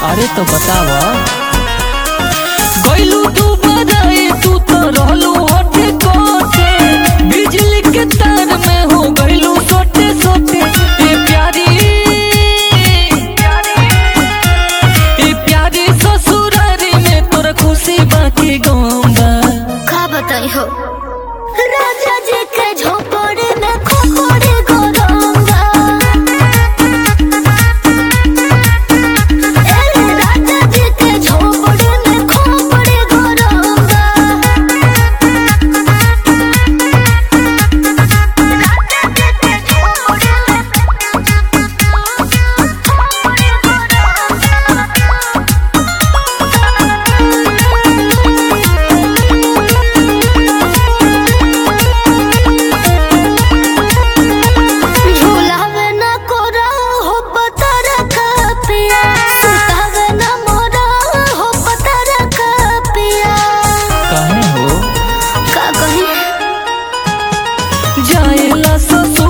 अरे तो बतावा गइलू तू बजाए तू तो रहलू हटे कोटे बिजली के तार में हो गइलू सोटे सोटे ए प्यारी ए प्यारी ससुरारी में तोर खुशी बाकी गम बा का बताई हो राजा जी के झोपड़े में खोपड़े गोरंगा ए राजा जी के झोपड़े में खोपड़े गोरंगा राजा जी के झोपड़े में झूलावे न कोरा हो पतर पिया सुतावे न मोरा हो पतर पिया काहे हो का कही जाएला ससुर